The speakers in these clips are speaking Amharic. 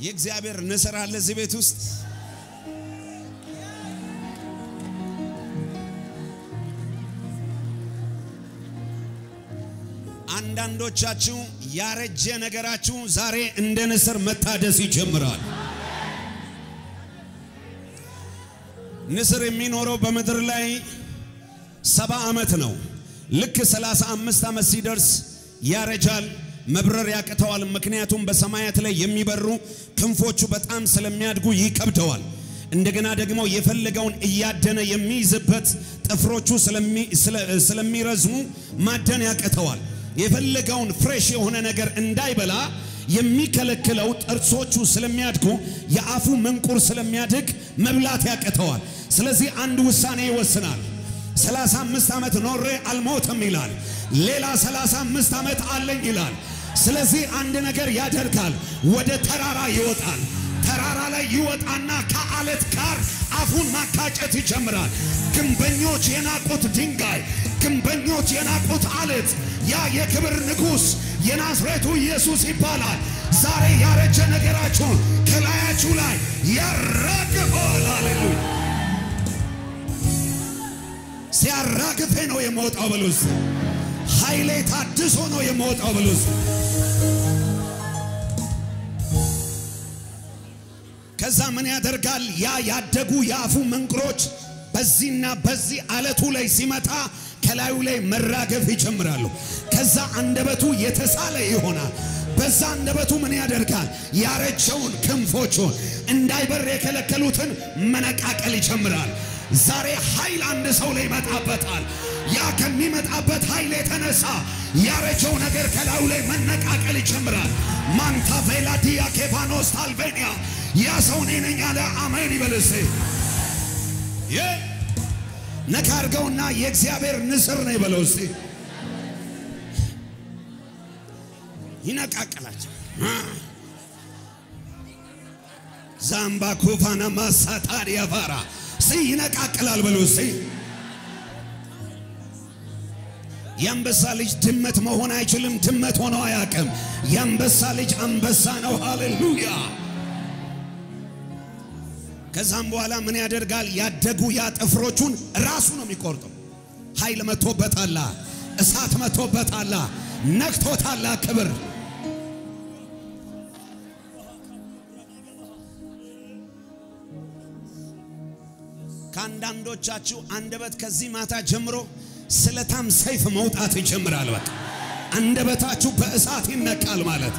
የእግዚአብሔር ንስር አለ እዚህ ቤት ውስጥ። አንዳንዶቻችሁ ያረጀ ነገራችሁ ዛሬ እንደ ንስር መታደስ ይጀምራል። ንስር የሚኖረው በምድር ላይ ሰባ ዓመት ነው። ልክ ሰላሳ አምስት ዓመት ሲደርስ ያረጃል፣ መብረር ያቅተዋል። ምክንያቱም በሰማያት ላይ የሚበሩ ክንፎቹ በጣም ስለሚያድጉ ይከብደዋል። እንደገና ደግሞ የፈለገውን እያደነ የሚይዝበት ጥፍሮቹ ስለሚረዝሙ ማደን ያቅተዋል። የፈለገውን ፍሬሽ የሆነ ነገር እንዳይበላ የሚከለክለው ጥርሶቹ ስለሚያድጉ የአፉ መንቁር ስለሚያድግ መብላት ያቅተዋል። ስለዚህ አንድ ውሳኔ ይወስናል። 35 ዓመት ኖሬ አልሞትም ይላል። ሌላ 35 ዓመት አለኝ ይላል። ስለዚህ አንድ ነገር ያደርጋል። ወደ ተራራ ይወጣል። ተራራ ላይ ይወጣና ከአለት ጋር አፉን ማካጨት ይጀምራል። ግንበኞች የናቁት ድንጋይ፣ ግንበኞች የናቁት አለት፣ ያ የክብር ንጉሥ የናዝሬቱ ኢየሱስ ይባላል። ዛሬ ያረጀ ነገራችሁን ከላያችሁ ላይ ያራግፈዋል። ሃሌሉያ! ሲያራግፌ ነው የምወጣው በሉስ። ኃይሌ ታድሶ ነው የምወጣው በሉስ። ከዛ ምን ያደርጋል? ያ ያደጉ የአፉ መንቅሮች በዚህና በዚህ አለቱ ላይ ሲመጣ ከላዩ ላይ መራገፍ ይጀምራሉ። ከዛ አንደበቱ የተሳለ ይሆናል። በዛ አንደበቱ ምን ያደርጋል? ያረጀውን ክንፎቹን እንዳይበር የከለከሉትን መነቃቀል ይጀምራል። ዛሬ ኃይል አንድ ሰው ላይ ይመጣበታል። ያ ከሚመጣበት ኃይል የተነሳ ያረጀው ነገር ከላዩ ላይ መነቃቀል ይጀምራል። ማንታ ቬላዲያ ኬቫኖስ ታልቬኒያ ያ ሰው እኔ ነኝ ያለ አሜን ይበልስ። ነካ አድርገውና የእግዚአብሔር ንስር ነው ይበለው እስቲ። ይነቃቀላቸው ዛምባ ኩፋና ማሳታር ያፋራ ሲ ይነቃቅላል በሉ እስቲ። የአንበሳ ልጅ ድመት መሆን አይችልም። ድመት ሆኖ አያውቅም። የአንበሳ ልጅ አንበሳ ነው። ሃሌሉያ። ከዛም በኋላ ምን ያደርጋል? ያደጉ ያ ጥፍሮቹን ራሱ ነው የሚቆርጠው። ኃይል መቶበታላ፣ እሳት መቶበታላ፣ ነክቶታላ። ክብር ከአንዳንዶቻችሁ አንደበት ከዚህ ማታ ጀምሮ ስለታም ሰይፍ መውጣት ይጀምራል። በቃ አንደበታችሁ በእሳት ይነቃል ማለት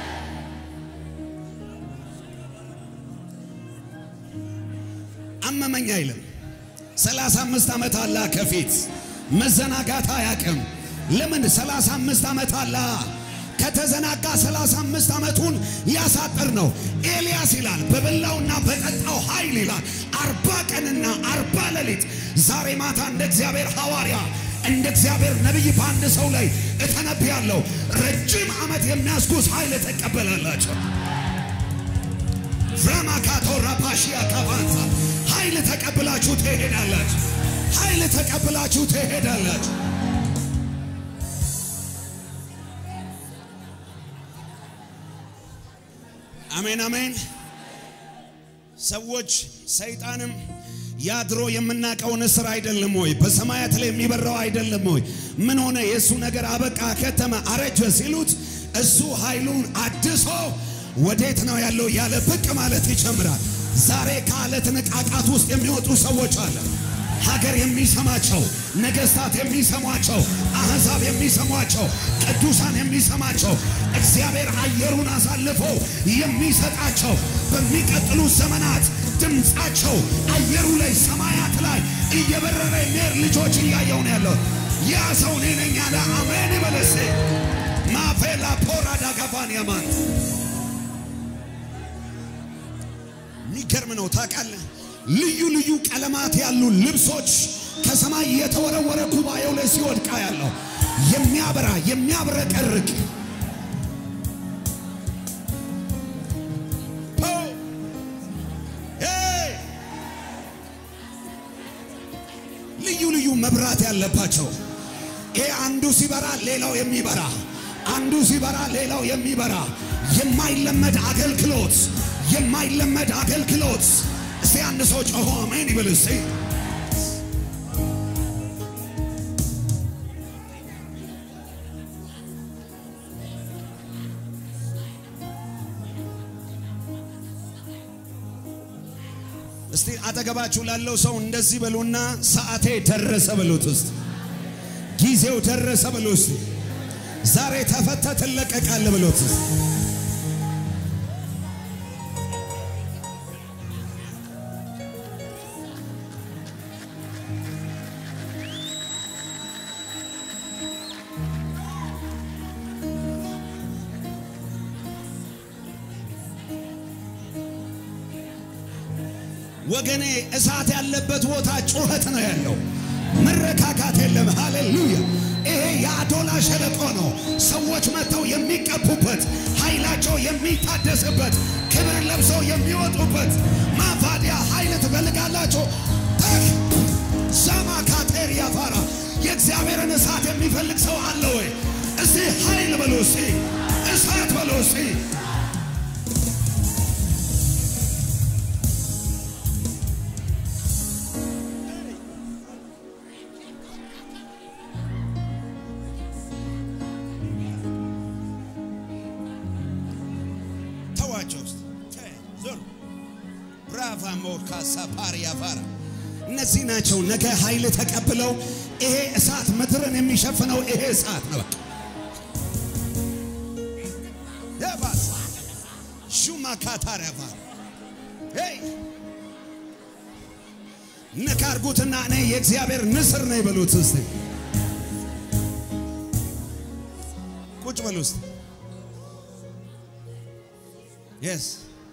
አመመኝ አይልም። ሰላሳ አምስት ዓመት አላ ከፊት መዘናጋት አያቅም። ለምን ሰላሳ አምስት ዓመት አላ ከተዘናጋ ሰላሳ አምስት ዓመቱን ሊያሳጥር ነው። ኤልያስ ይላል በበላውና በጠጣው ኃይል ይላል አርባ ቀንና አርባ ሌሊት ዛሬ ማታ እንደ እግዚአብሔር ሐዋርያ እንደ እግዚአብሔር ነቢይ በአንድ ሰው ላይ እተነብያለሁ። ረጅም ዓመት የሚያስጉዝ ኃይል ተቀበላላቸው። ፍራማካቶራ ፓሺያ ካቫንሳ ኃይል ተቀብላችሁ ትሄዳላችሁ። ኃይል ተቀብላችሁ ትሄዳላችሁ። አሜን አሜን። ሰዎች ሰይጣንም ያድሮ የምናውቀው ንስር አይደለም ወይ? በሰማያት ላይ የሚበራው አይደለም ወይ? ምን ሆነ? የእሱ ነገር አበቃ፣ ከተመ፣ አረጀ ሲሉት እሱ ኃይሉን አድሶ ወዴት ነው ያለው ያለ ብቅ ማለት ይጀምራል። ዛሬ ከአለት ንቃቃት ውስጥ የሚወጡ ሰዎች አለ። ሀገር የሚሰማቸው፣ ነገስታት የሚሰሟቸው፣ አሕዛብ የሚሰሟቸው፣ ቅዱሳን የሚሰማቸው እግዚአብሔር አየሩን አሳልፎ የሚሰጣቸው በሚቀጥሉት ዘመናት ድምፃቸው አየሩ ላይ ሰማያት ላይ እየበረረ የሚሄድ ልጆች እያየው ነው ያለው። ያ ሰው እኔ ነኝ ያለ አሜን ይበለሴ ማፌላ ፖራ ዳጋባን ያማን የሚገርም ነው ታውቃለህ። ልዩ ልዩ ቀለማት ያሉ ልብሶች ከሰማይ የተወረወረ ጉባኤው ላይ ሲወድቃ ያለው የሚያበራ የሚያብረቀርቅ ልዩ ልዩ መብራት ያለባቸው ይሄ አንዱ ሲበራ ሌላው የሚበራ አንዱ ሲበራ ሌላው የሚበራ የማይለመድ አገልግሎት የማይለመድ አገልግሎት። እስቲ አንድ ሰው ጮሆ አሜን ይበል እስቲ። እስቲ አጠገባችሁ ላለው ሰው እንደዚህ በሉና ሰዓቴ ደረሰ በሉት። ውስጥ ጊዜው ደረሰ በሉ። ውስጥ ዛሬ ተፈተ ትለቀቃለ በሉት። ውስጥ ወገኔ እሳት ያለበት ቦታ ጩኸት ነው ያለው። መረካካት የለም። ሃሌሉያ! ይሄ የአዶላ ሸለቆ ነው። ሰዎች መጥተው የሚቀቡበት፣ ኃይላቸው የሚታደስበት፣ ክብር ለብሰው የሚወጡበት። ማፋዲያ ኃይል ትፈልጋላችሁ? ተክ ዛማ ካቴር ያፋራ የእግዚአብሔርን እሳት የሚፈልግ ሰው አለ ወይ? እስቲ ኃይል በሎ እስቲ እሳት በሎ እስቲ ተዋቸው ውስጥ ዞር ብራቫ ሞካሳ ፓሪያ ፋራ እነዚህ ናቸው። ነገ ኃይል ተቀብለው ይሄ እሳት ምድርን የሚሸፍነው ይሄ እሳት ነው። ደባስ ሹማ ካታሪያ ፋራ ሄይ ነካርጉትና እኔ የእግዚአብሔር ንስር ነው ይበሉት። እስቲ ቁጭ በሉ እስቲ የስ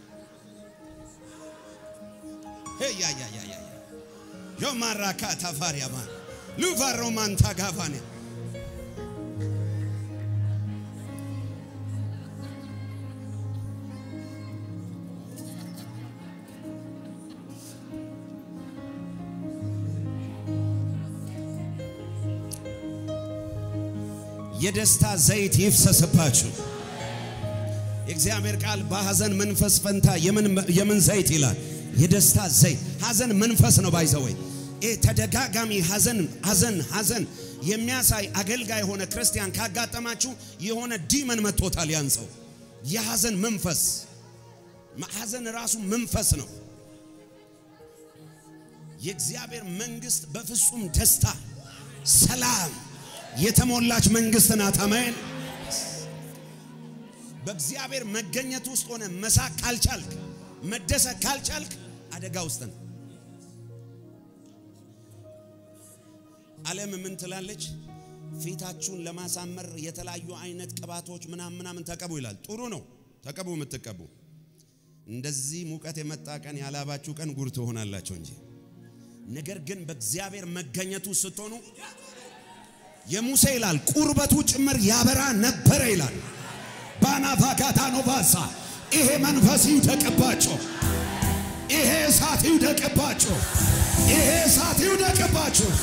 ያ ያ ያ ያ ዮማራካ ታፋሪያማ ሉቫሮማን ታጋፋኔ የደስታ ዘይት ይፍሰስባችሁ። የእግዚአብሔር ቃል በሐዘን መንፈስ ፈንታ የምን ዘይት ይላል? የደስታ ዘይት። ሐዘን መንፈስ ነው ባይዘወይ ይህ ተደጋጋሚ ሐዘን ሐዘን ሐዘን የሚያሳይ አገልጋይ የሆነ ክርስቲያን ካጋጠማችሁ የሆነ ዲመን መጥቶታል። ያን ሰው የሐዘን መንፈስ ሐዘን ራሱ መንፈስ ነው። የእግዚአብሔር መንግስት በፍጹም ደስታ ሰላም የተሞላች መንግስት ናት። አሜን። በእግዚአብሔር መገኘት ውስጥ ሆነ መሳቅ ካልቻልክ መደሰት ካልቻልክ አደጋ ውስጥ ነው። ዓለም ምን ትላለች? ፊታችሁን ለማሳመር የተለያዩ አይነት ቅባቶች ምናምን ምናምን ተቀቡ ይላል። ጥሩ ነው፣ ተቀቡ የምትቀቡ። እንደዚህ ሙቀት የመጣ ቀን ያላባችሁ ቀን ጉር ትሆናላችሁ እንጂ ነገር ግን በእግዚአብሔር መገኘቱ ስትሆኑ የሙሴ ይላል ቁርበቱ ጭምር ያበራ ነበረ ይላል። ባናፋካታ ኖቫሳ ይሄ መንፈስ ይውደቅባቸው፣ ይሄ እሳት ይውደቅባቸው፣ ይሄ እሳት ይውደቅባቸው።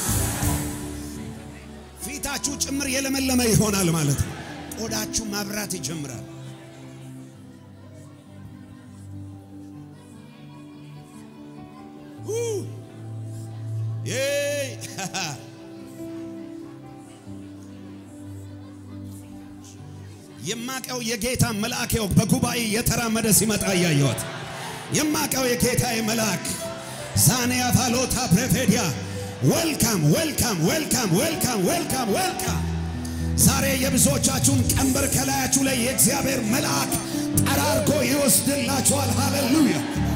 ፊታችሁ ጭምር የለመለመ ይሆናል ማለት ነው። ቆዳችሁ ማብራት ይጀምራል። የማቀው የጌታ መልአኬው በጉባኤ የተራመደ ሲመጣ እያየሁት የማቀው የጌታዬ መልአክ ዛኔያ ፋሎታ ፕሬፌዲያ ዌልካም ዌልካም ዌልካም ዌልካም ዌልካም ዌልካም። ዛሬ የብዙዎቻችሁን ቀንበር ከላያችሁ ላይ የእግዚአብሔር መልአክ ጠራርጎ ይወስድላችኋል። ሃሌሉያ